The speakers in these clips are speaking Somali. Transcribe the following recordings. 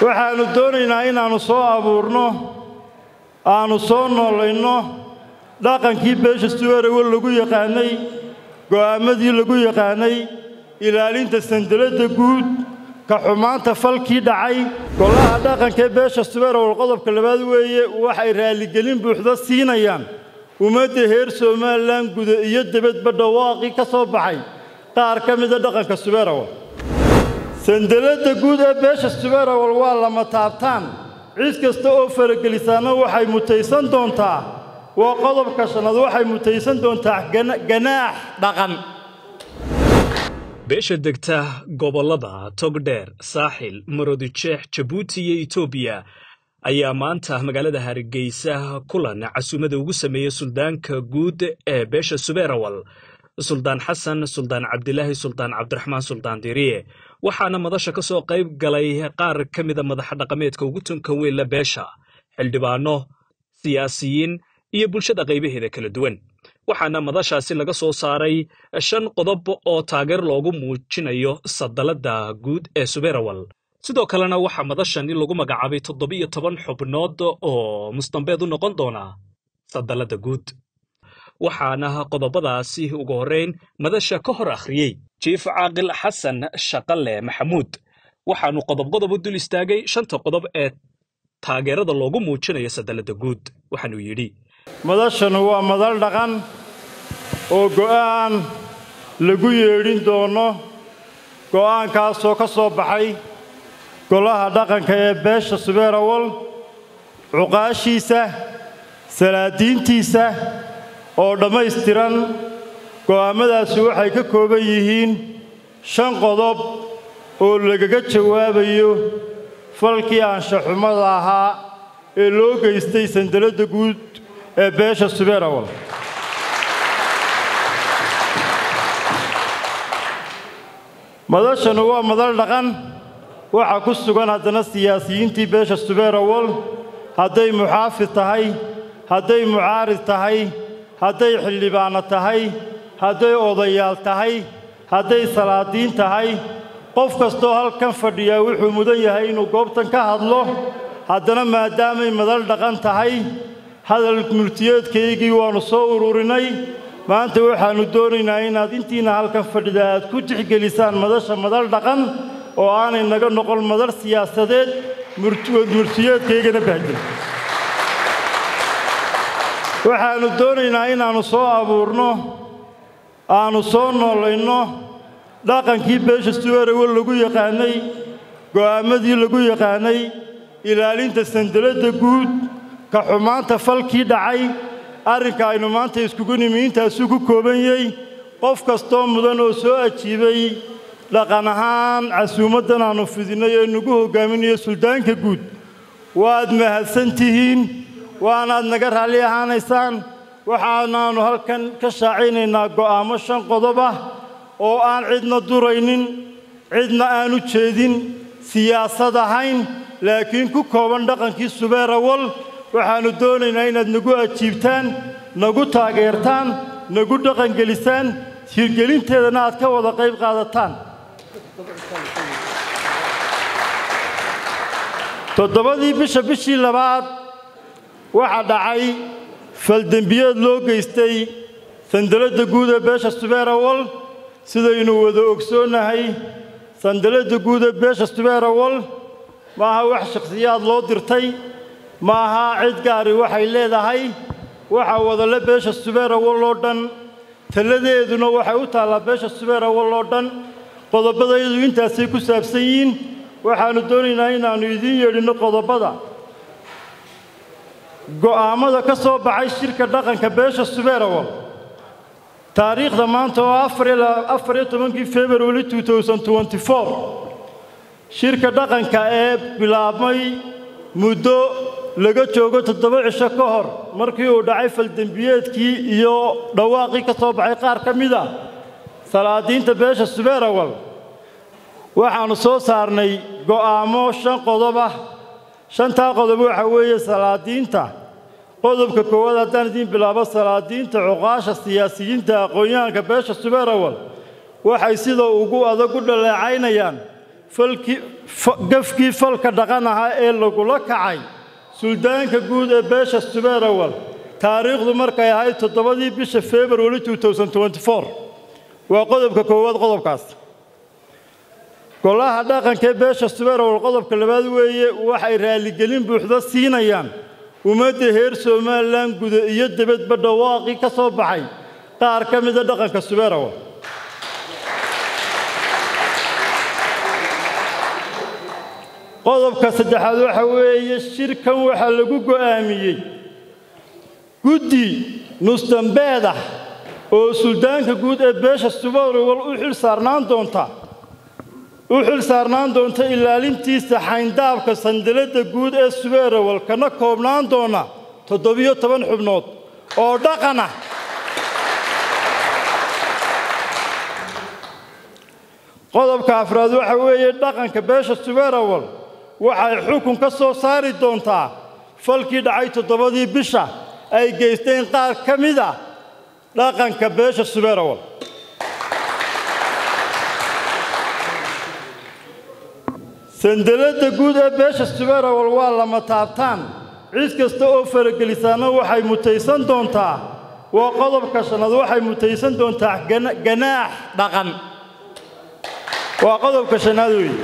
waxaannu doonaynaa inaannu soo abuurno aannu soo noolayno dhaqankii beesha suweerawal lagu yaqaannay go'aammadii lagu yaqaannay ilaalinta sandaladda guud ka xumaanta falkii dhacay golaha dhaqankaee beesha suweerawal qodobka labaad weeye waxay raalligelin buuxda siinayaan ummadda heer somalilan guda iyo debadba dhawaaqii ka soo baxay qaar ka mida dhaqanka suweerawal sandaladda guud ee beesha suweerawal waa lama taabtaan cid kasta oo faragelisaana waxay mutaysan doontaa waa qodobka shanaad waxay mutaysan doontaa ganaax dhaqan beesha degta gobollada togdheer saaxil marodijeex jabuuti iyo etoobiya ayaa maanta magaalada hargeysa kulan casuumada ugu sameeyey suldaanka guud ee beesha subeerawal suldaan xasan suldaan cabdilaahi suldaan cabdiraxmaan suldaan diriye waxaana madasha ka soo qayb galay qaar ka mida madaxa dhaqameedka ugu tunkan weynla beesha xildhibaano siyaasiyiin iyo bulshada qaybaheeda kala duwan waxaana madashaasi laga soo saaray shan qodob oo taageer loogu muujinayo sadalladda guud ee subeerawal sidoo kalena waxaa madashani lagu magacaabay toddobiyo toban xubnood oo mustambeed u noqon doona sadalladda guud waxaana qodobadaasi ugu horrayn madasha ka hor akhriyey jiif caaqil xasan shaqale maxamuud waxaanu qodob qodob u dul istaagay shanta qodob ee taageerada loogu muujinayo sadalladda guud waxaanuu yidhi madashanu waa madal dhaqan oo go'aan lagu yeedhin doono go'aankaasoo ka soo baxay golaha dhaqanka ee beesha subeerawal cuqaashiisa salaadiintiisa oo dhammaystiran go'aammadaasi waxay ka kooban yihiin shan qodob oo lagaga jawaabayo falkii aanshaxumada ahaa ee loo geystay sandaladda guud ee beesha subeerawal madashanu waa madal dhaqan waxaa ku sugan haddana siyaasiyiintii beesha subeerawal hadday muxaafid tahay hadday mucaarid tahay hadday xildhibaanno tahay hadday odayaal tahay hadday salaadiin tahay qof kastoo halkan fadhiyaa wuxuu mudan yahay inuu goobtan ka hadlo haddana maadaamay madal dhaqan tahay hadal murtiyeedkaygii waannu soo ururinay maanta waxaannu doonaynaa inaad intiina halkan fadhida aad ku tixgelisaan madasha madal dhaqan oo aanay naga noqon madal siyaasadeed murtiyeedkaygana bahjin waxaannu doonaynaa inaannu soo abuurno aannu soo noolayno dhaqankii beesha suweerawal lagu yaqaannay go'aammadii lagu yaqaannay ilaalinta sandaladda guud ka xumaanta falkii dhacay arrinka aynu maanta iskugu nimi intaasuu ku kooban yey qof kastoo mudan oo soo ajiibay dhaqan ahaan casuumaddan aannu fidinnay ee nagu hoggaaminayo suldaanka guud waad mahadsan tihiin waanaad naga raalli ahaanaysaan waxaanaannu halkan ka shaacaynaynaa go'aammo shan qodob ah oo aan cidna duraynin cidna aanu jeedin siyaasad ahayn laakiin ku kooban dhaqankii subeerawal waxaannu doonaynaa inaad nagu ajiibtaan nagu taageertaan nagu dhaqangelisaan hirgelinteedana aad ka wada qayb qaadataan toddobadii bisha bishii labaad waxaa dhacay faldembiyeed loo geystay sandaladda guud ee beesha subeerawal sidaynu wada ogsoonnahay sandaladda guud ee beesha subeerawal ma aha wax shakhsiyaad loo dirtay ma aha cid gaari waxay leedahay waxaa wadale beesha subeerawal oo dhan talladeeduna waxay u taallaa beesha subeerawal oo dhan qodobadayadu intaasay ku saabsan yihiin waxaannu doonaynaa inaannu idiin yeedhinno qodobbada go'aammada ka soo baxay shirka dhaqanka beesha subeerawal taariikhda maanta oo afar iyo tobankii february shirka dhaqanka ee bilaabmay muddo laga joogo toddoba cisho ka hor markii uu dhacay faldembiyeedkii iyo dhawaaqii ka soo baxay qaar ka mid a salaadiinta beesha subeerawal waxaannu soo saarnay go'aammo shan qodob ah shantaa qodob waxa weeye salaadiinta qodobka koowaad haddaan idiin bilaabo salaadiinta cuqaasha siyaasiyiinta aqoon-yahanka beesha subeerawal waxay sida ugu adag u dhaleecaynayaan gafkii falka dhaqan ahaa ee lagula kacay suldaanka guud ee beesha subeerawal taariikhdu markay ahayd toddobadii bisha februari waa qodobka koowaad qodobkaas golaha dhaqanka ee beesha subeerawal qodobka labaad weeye waxay raalligelin buuxda siinayaan ummadda heer somalilan guda iyo debadba dhawaaqii ka soo baxay qaar ka mida dhaqanka subeerawal qodobka saddexaad waxa weeye shirkan waxaa lagu go'aamiyey guddi nusdambeed ah oo suldaanka guud ee beesha subeerawal u xil saarnaan doonta u xil saarnaan doonta ilaalintiisa xayndaabka sandaladda guud ee subeerawal kana koobnaan doona toddobiyo toban xubnood oo dhaqan ah qodobka afraad waxa weeye dhaqanka beesha subeerawal waxay xukun ka soo saari doontaa falkii dhacay toddobadii bisha ay geysteen qaar ka mid a dhaqanka beesha subeerawal sandaladda guud ee beesha subeerawal waa lama taabtaan cid kasta oo faragelisaana waxay mutaysan doontaa waa qodobka shanaad waxay mutaysan doontaa ganaax dhaqan waa qodobka shanaad weeye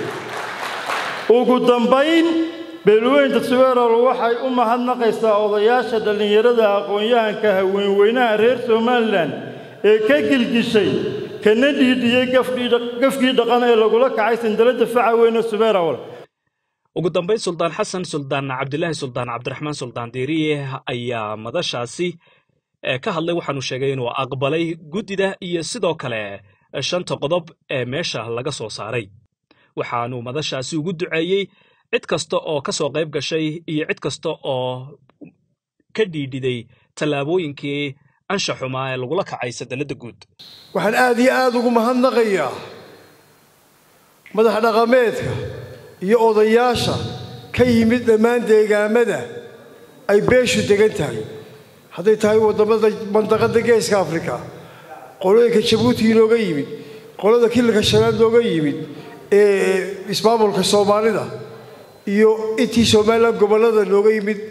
ugu dambayn beelweynta subeerawal waxay u mahadnaqaysaa odayaasha dhallinyarada aqoon-yahanka haweenweynaha reer somalilan ee ka gilgishay kana dhiidhiyey gafkii dhaqan ee lagula kacay sandaladda faca weyne subeerawal ugu dambayn suldaan xasan suldaan cabdilaahi suldaan cabdiraxmaan suldaan diiriye ayaa madashaasi ka hadlay waxaanu sheegay inuu aqbalay guddida iyo sidoo kale shanta qodob ee meesha laga soo saaray waxaanu madashaasi ugu duceeyey cid kasta oo ka soo qayb gashay iyo cid kasta oo ka dhiidhiday tallaabooyinkii ansha xumaa ee lagula kacay sandaladda guud waxaan aad iyo aad ugu mahadnaqayaa madax dhaqameedka iyo odayaasha ka yimid dhammaan deegaamada ay beeshu degan tahay hadday tahay waddamada mandaqadda geeska afrika qolooyinka jabuuti inooga yimid qolada kilalka shanaad nooga yimid ee ismaamulka soomaalida iyo intii somalilan gobollada nooga yimid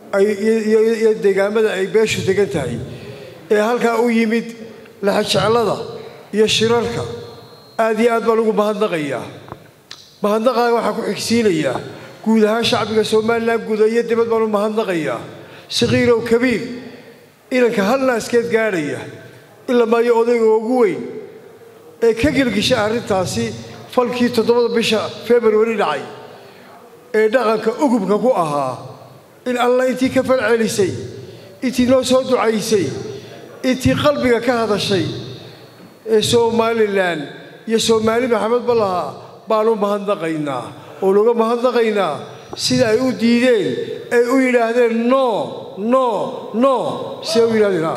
iyo deegaamada ay beeshu degan tahay ee halkaa u yimid laxajeclada iyo shirarka aad iyo aad baan ugu mahadnaqayaa mahadnaqaaga waxaa ku xigsiinayaa guud ahaan shacbiga somalilan guuda iyo dibad baan u mahadnaqayaa sakiirow kabiir inanka hal naaskeed gaadhaya ila maayo odayga ugu weyn ee ka gelgishay arrintaasi falkii toddobada bisha februari dhacay ee dhaqanka ugubka ku ahaa in alla intii ka falcelisay intii noo soo ducaysay intii qalbiga ka hadashay ee somalilan iyo soomaali maxamedba lahaa baanu mahadnaqaynaa oo nuga mahadnaqaynaa sida ay u diideen ay u yidhaahdeen no no no siday u yidhahdeen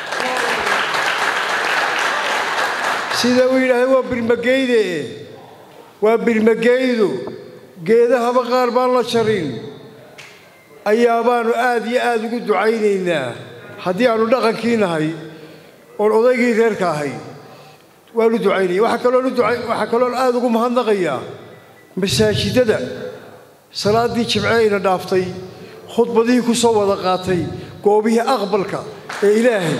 siday u yidhahdeen waa birmageyde waa birmageydu geedahaba qaar baan la jarin ayaa baanu aad iyo aad ugu ducaynaynaa haddii aannu dhaqankii nahay oon odaygii reerka ahay waanu ducaynaya waxaa kaloon waxaa kaloon aad ugu mahadnaqayaa masaajidada salaaddii jimceyna dhaaftay khudbadihii ku soo wada qaatay goobihii aqbalka ee ilaahay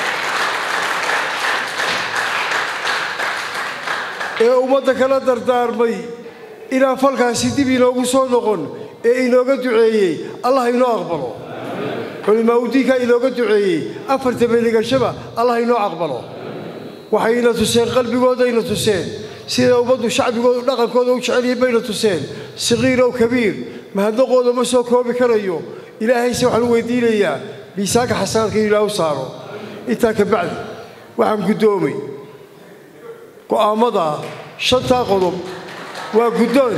ee ummadda kala dardaarmay inaan falkaasi dib inoogu soo noqon ee inooga duceeyey allah inoo aqbalo culimaa udiinkaa inooga duceeyey afarta beligashaba allah inoo aqbalo waxayna tuseen qalbigoodayna tuseen sida ummaddu shacbigoodu dhaqankooda u jecelyihin bayna tuseen sakiirow kabiir mahadnaqooda ma soo koobi karayo ilaahayse waxaan u weydiinayaa miisaanka xasanaadka in ilaah u saaro intaa ka bacdi waxaan guddoomay go'aammada shantaa qodob waa guddoon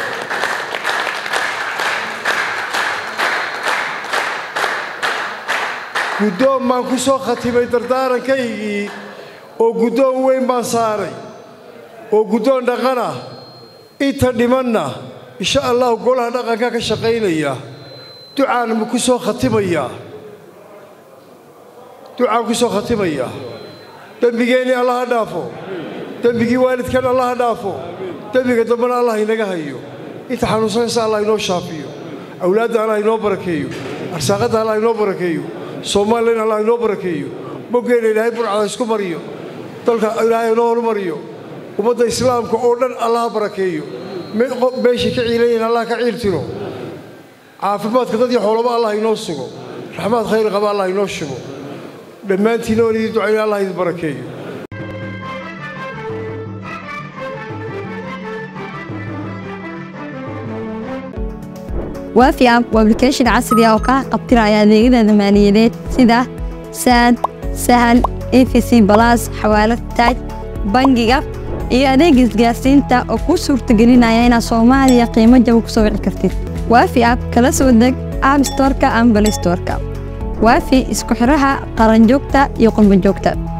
guddoon baan ku soo khatimay dardaarankaygii oo guddoon weyn baan saaray oo guddoon dhaqana inta dhimanna insha allahu golaha dhaqanka ka shaqaynaya ducaan ku soo khatimayaa ducaan ku soo khatimayaa dembigeennii allaha dhaafo dembigii waalidkan allaha dhaafo dembiga dambena allah inaga hayo inta xanuunsanaysa allah inoo shaafiyo awlaadda allah inoo barakeeyo arsaaqadda allah inoo barakeeyo soomalilan allah inoo barakeeyo boggeena ilaahay burcada isku mariyo dalka ilaahay inoo horumariyo ummadda islaamka oo dhan allaha barakeeyo meeshay ka ciilayihin allah ka ciil tiro caafimaadka dad iyo xoolaba allah inoo sugo raxmaad khayr qaba allah inoo shugo dhammaantiina oon idin ducayna allah idin barakeeyo waafi app waa application casri ah oo kaa qabtiraya adeegyada maaliyadeed sida saad sahal efc balas xawaalad taaj bangiga iyo adeega isgaarsiinta oo kuu suurtagelinaya inaad soomaaliya qiimo jaba ku soo wici kartid waafi app kala soo deg app storka ama balistorka waafi isku xidhaha qaranjoogta iyo qurbanjoogta